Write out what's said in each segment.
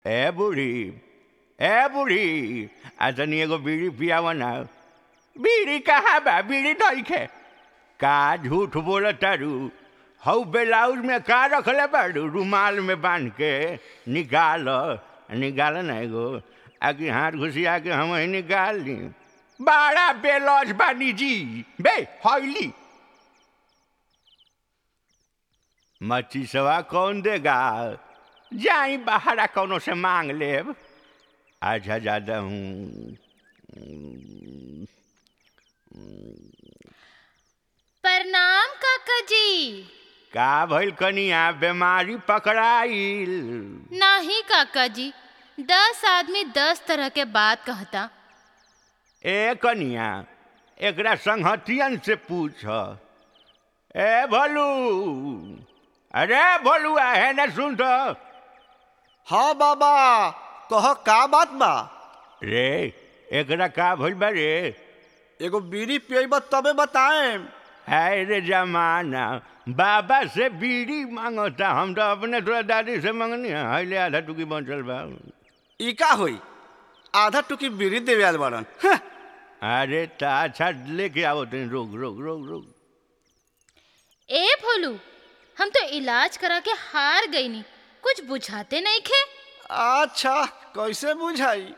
ए बूढ़ी ए बूढ़ी आ तनी एगो बीड़ी पियाव ना बीड़ी कहाँ बा बीड़ी नइखे का झूठ बोलत तारू हऊ ब्लाउज में का रखले बाड़ू रुमाल में बांध के निकाल निकाल ना एगो आकि हाथ घुसिया के हम ही निकाल ली बड़ा बेलौज बानी जी बे हौली मच्छी सवा कौन देगा जाई बाहर कौनो से मांग लेब अच्छा ज्यादा हूँ प्रणाम काका जी का भइल कनिया बीमारी पकड़ाइल नाही काका जी दस आदमी दस तरह के बात कहता ए कनिया एकरा संहतियन से पूछ ए भोलू अरे भोलू है न सुन तो हाँ बाबा कह का बात बा रे एकरा का भइल बा रे एगो बीड़ी पियब तबे बताएम है रे जमाना बाबा से बीड़ी मांगता हम तो अपने थोड़ा दादी से मंगनी है हईले आधा टुकी बचल बा ई का होई आधा टुकी बीड़ी देवे आल बाड़न हं, अरे ता अच्छा लेके आओ तुम रोक रोक रोक रोक ए भोलू हम तो इलाज करा के हार गईनी कुछ बुझाते नहीं खे अच्छा कैसे बुझाई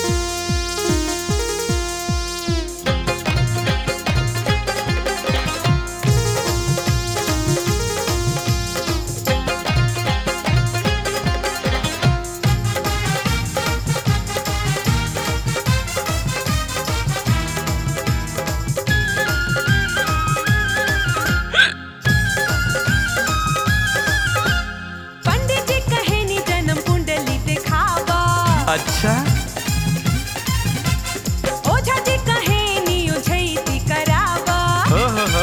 पंडित जी कहे नी जन्म कुंडली दिखावा अच्छा ओझा जी कहे नी उझैती करावा हो हो हो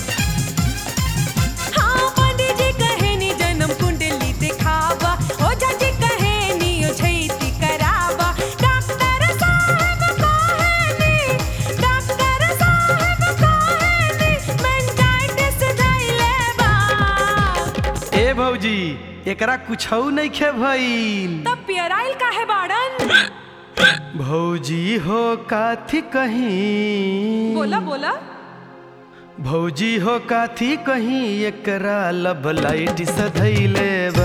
हाँ पंडित जी कहे नी जन्म कुंडली दिखावा ओझा जी कहे नी उझैती करावा डॉक्टर साहब कहे नी डॉक्टर साहब कहे नी मेंटाइटिस धइले बा ए भौजी एकरा कुछौ नइखे भइल तब पियराइल काहे बाड़न भौजी हो काथी कहीं बोला बोला भौजी हो काथी कहीं एकरा लब लाइट से धैले बा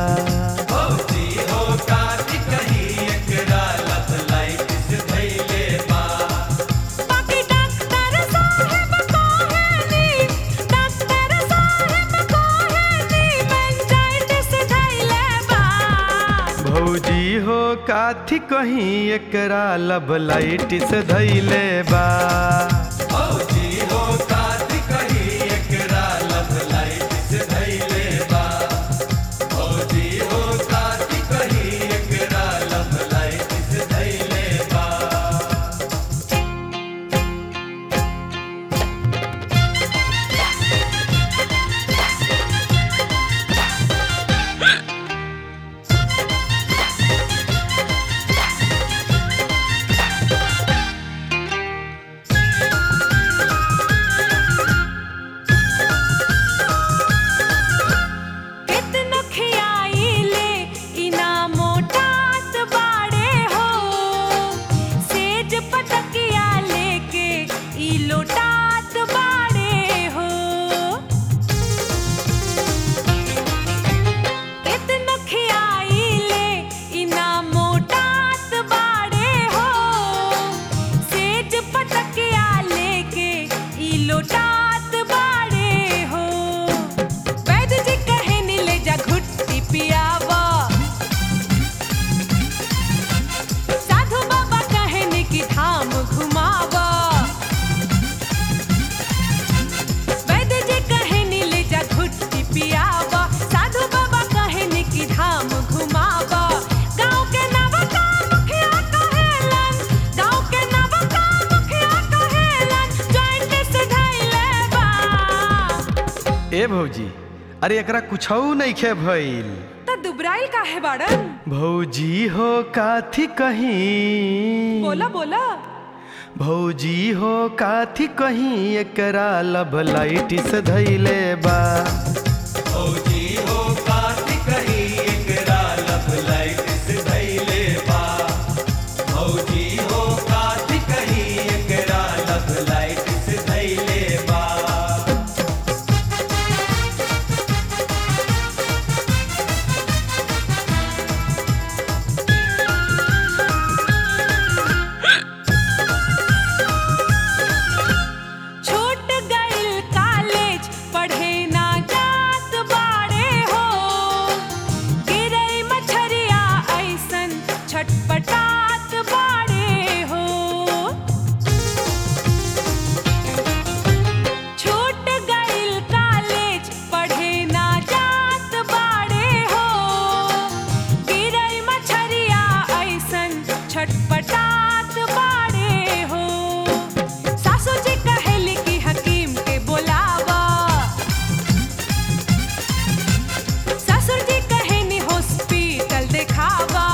बाकी डॉक्टर साहब कहे नी डॉक्टर साहब कहे नी मेंटाइटिस धइले बा भौजी हो काथी कहीं एकरा लब लाइट से धैले बा कितनो खियाइले इना मोटात बाड़े हो सेज पटकिया लेके ई लोटात बाड़े हो कितनो खियाइले इना मोटात बाड़े हो सेज पटकिया लेके ई लोटात बाड़े हो वैद्य जी कहे नी ले जा घुट्टी पियावा साधु बाबा कहे नी कि धाम घुमावा वैद्य जी कहे नी ले जा घुट्टी पियावा साधु बाबा कहे नी कि धाम घुमावा गाँव के नवका मुखिया कहेलन गाँव के नवका मुखिया कहेलन जॉइंट से धइले बा ए भौजी अरे एकरा कुछौ नइखे भइल त दुबराइल काहे बाड़न भौजी हो काथी कहीं बोला बोला भौजी हो काथी कहीं एकरा लब लाइट से धैले बा भौजी हो काट कहीं एकरा लब लाइट से धैले छटपटात बाड़े हो सासू जी कहेली कि हकीम के बोलावा ससुर जी कहेनी हॉस्पिटल दिखावा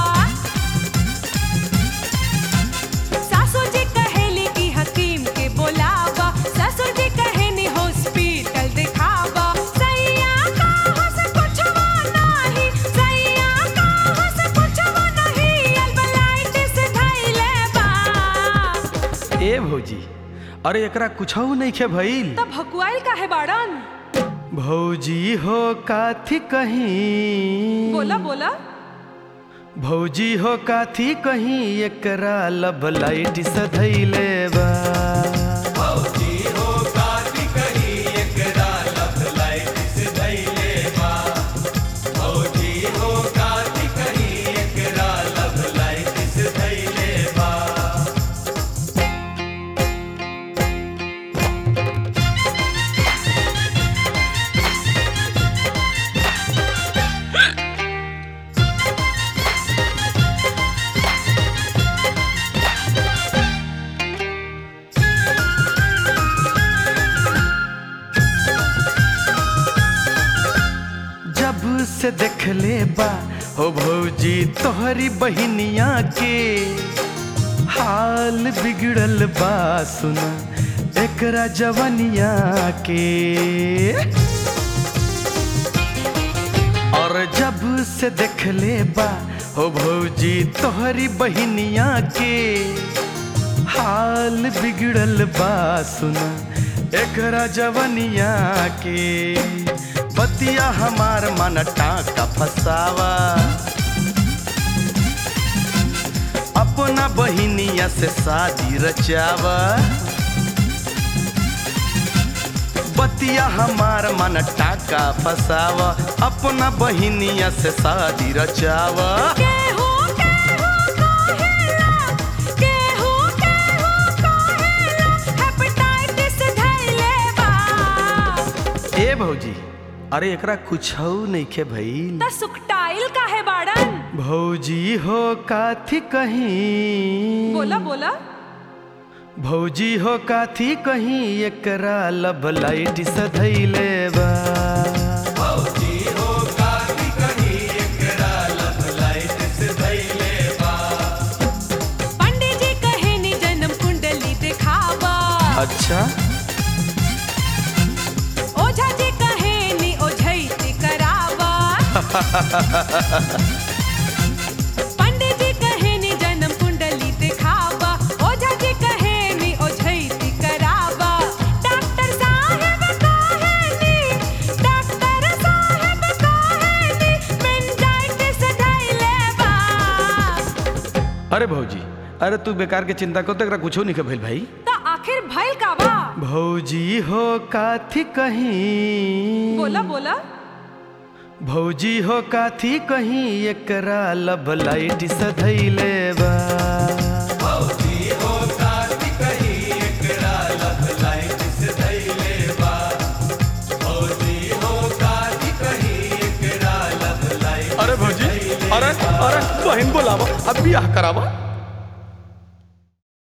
सासू जी कहेली कि हकीम के बोलावा ससुर जी कहेनी हॉस्पिटल दिखावा सैया कहाँ से पूछवा नाही सैया कहाँ से पूछवा नहीं अल्बलाइटिस धइले बा ए भौजी अरे एकरा कुछौ नहीं खे भइल त भकुआइल काहे बाड़न भौजी हो काथी कहीं बोला बोला भौजी हो काथी कहीं एकरा लब लाइट सधैले बा जब से देखले बा हो भौजी तोहरी बहिनिया के हाल बिगड़ल बा सुना एकरा जवनिया के और जब से देखले बा हो भौजी तोहरी बहिनिया के हाल बिगड़ल बा सुना एकरा जवनिया के बतिया हमार मन टाका फसावा अपना बहिनिया से शादी रचावा बतिया हमार मन टाका फसावा अपना बहिनिया से शादी रचावा केहू केहू कहेला केहू केहू कहेला हेपेटाइटिस धइले बा ए भौजी अरे एकरा कुछ नहीं खे भइल त सुकटाइल काहे बाड़न भौजी हो काथी कहीं बोला बोला भौजी हो काथी कहीं एकरा लब लाइट सधैले बा पंडित जी कहेनी जन्म कुंडली दिखावा अच्छा ओझा जी कहेनी ओझैती करावा पंडित जी कहेनी जन्म कुंडली दिखावा ओझा जी कहेनी ओझैती करावा डॉक्टर साहब कहेनी डॉक्टर साहब कहेनी मेनिंजाइटिस धइले बा अरे भौजी अरे तू बेकार के चिंता कर तो एकरा कुछो नहीं के भइल भाई त आखिर भइल का बा भौजी हो काथी कहीं बोला बोला भौजी हो काथी कहीं एकरा लब लाइट सधैले बा अरे भौजी अरे अरे बहन बोलावा अब बियाह करावा